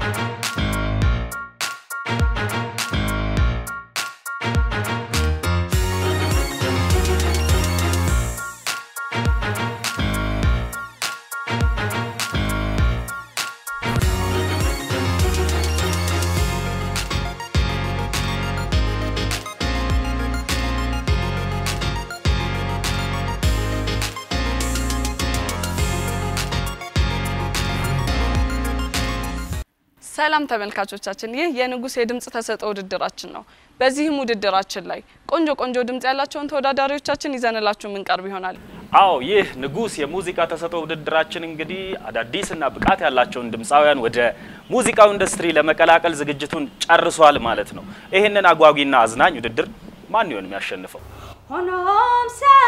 ሰላም ተመልካቾቻችን፣ ይህ የንጉስ የድምጽ ተሰጥኦ ውድድራችን ነው። በዚህም ውድድራችን ላይ ቆንጆ ቆንጆ ድምጽ ያላቸውን ተወዳዳሪዎቻችን ይዘንላችሁ የምንቀርብ ይሆናል። አዎ ይህ ንጉስ የሙዚቃ ተሰጥኦ ውድድራችን እንግዲህ አዳዲስና ብቃት ያላቸውን ድምፃውያን ወደ ሙዚቃው ኢንዱስትሪ ለመቀላቀል ዝግጅቱን ጨርሷል ማለት ነው። ይህንን አጓጊና አዝናኝ ውድድር ማን ይሆን የሚያሸንፈው? ሆኖም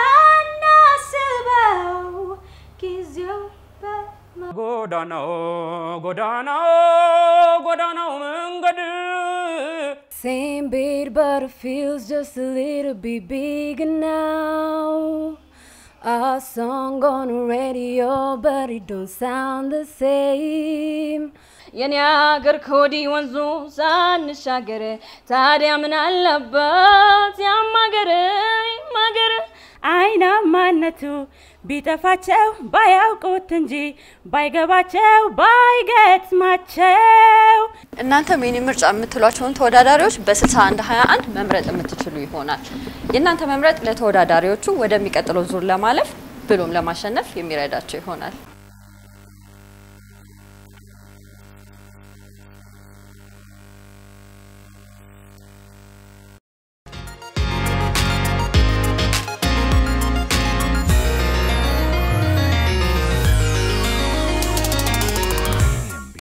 ሳናስበው ጊዜው ጎዳናው ጎዳናው ጎዳናው መንገድ Same beat, but it feels just a little bit bigger now. Our song on the radio, but it don't sound the same. የኔ አገር ከወዲህ ወንዙ ሳንሻገር ታዲያ ምን አለበት ያማገር ማገር አይናማነቱ ቢጠፋቸው ባያውቁት እንጂ ባይገባቸው ባይገጥማቸው እናንተም የኔ ምርጫ የምትሏቸውን ተወዳዳሪዎች በ6121 መምረጥ የምትችሉ ይሆናል። የእናንተ መምረጥ ለተወዳዳሪዎቹ ወደሚቀጥለው ዙር ለማለፍ ብሎም ለማሸነፍ የሚረዳቸው ይሆናል።